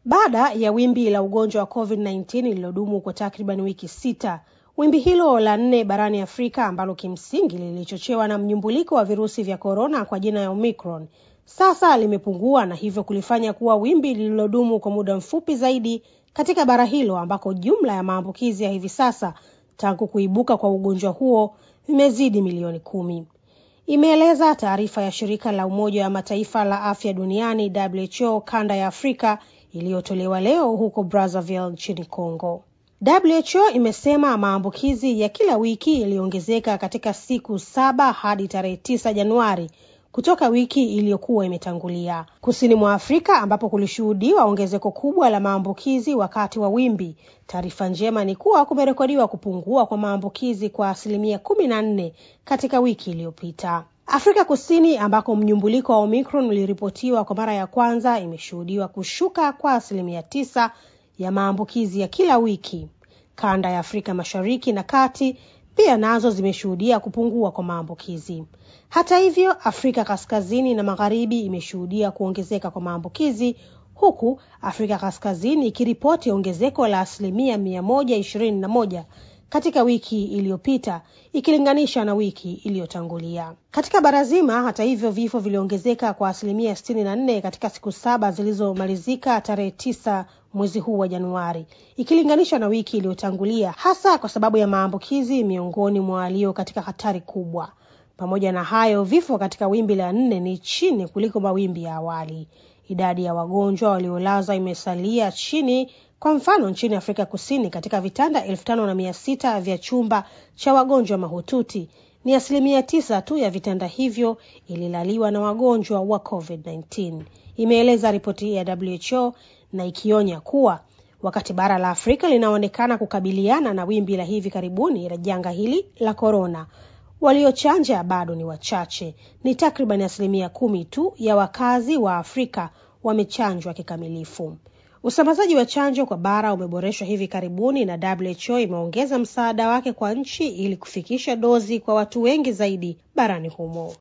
Baada ya wimbi la ugonjwa wa COVID-19 lililodumu kwa takriban wiki sita, wimbi hilo la nne barani Afrika ambalo kimsingi lilichochewa na mnyumbuliko wa virusi vya korona kwa jina ya Omicron sasa limepungua na hivyo kulifanya kuwa wimbi lililodumu kwa muda mfupi zaidi katika bara hilo ambako jumla ya maambukizi ya hivi sasa tangu kuibuka kwa ugonjwa huo vimezidi milioni kumi, imeeleza taarifa ya shirika la Umoja wa Mataifa la afya duniani WHO kanda ya Afrika iliyotolewa leo huko Brazzaville nchini Congo. WHO imesema maambukizi ya kila wiki yaliongezeka katika siku saba hadi tarehe tisa Januari kutoka wiki iliyokuwa imetangulia. Kusini mwa Afrika ambapo kulishuhudiwa ongezeko kubwa la maambukizi wakati wa wimbi, taarifa njema ni kuwa kumerekodiwa kupungua kwa maambukizi kwa asilimia kumi na nne katika wiki iliyopita. Afrika Kusini ambako mnyumbuliko wa Omicron uliripotiwa kwa mara ya kwanza imeshuhudiwa kushuka kwa asilimia tisa ya maambukizi ya kila wiki. Kanda ya Afrika Mashariki na Kati pia nazo zimeshuhudia kupungua kwa maambukizi. Hata hivyo, Afrika Kaskazini na Magharibi imeshuhudia kuongezeka kwa maambukizi huku Afrika Kaskazini ikiripoti ongezeko la asilimia mia moja ishirini na moja katika wiki iliyopita ikilinganisha na wiki iliyotangulia. Katika bara zima, hata hivyo, vifo viliongezeka kwa asilimia sitini na nne katika siku saba zilizomalizika tarehe tisa mwezi huu wa Januari ikilinganisha na wiki iliyotangulia, hasa kwa sababu ya maambukizi miongoni mwa walio katika hatari kubwa. Pamoja na hayo, vifo katika wimbi la nne ni chini kuliko mawimbi ya awali. Idadi ya wagonjwa waliolazwa imesalia chini. Kwa mfano, nchini Afrika Kusini, katika vitanda elfu tano na mia sita vya chumba cha wagonjwa mahututi ni asilimia tisa tu ya vitanda hivyo ililaliwa na wagonjwa wa COVID-19, imeeleza ripoti ya WHO na ikionya kuwa wakati bara la Afrika linaonekana kukabiliana na wimbi la hivi karibuni la janga hili la korona, waliochanja bado ni wachache. Ni takriban asilimia kumi tu ya wakazi wa Afrika wamechanjwa kikamilifu. Usambazaji wa chanjo kwa bara umeboreshwa hivi karibuni na WHO imeongeza msaada wake kwa nchi ili kufikisha dozi kwa watu wengi zaidi barani humo.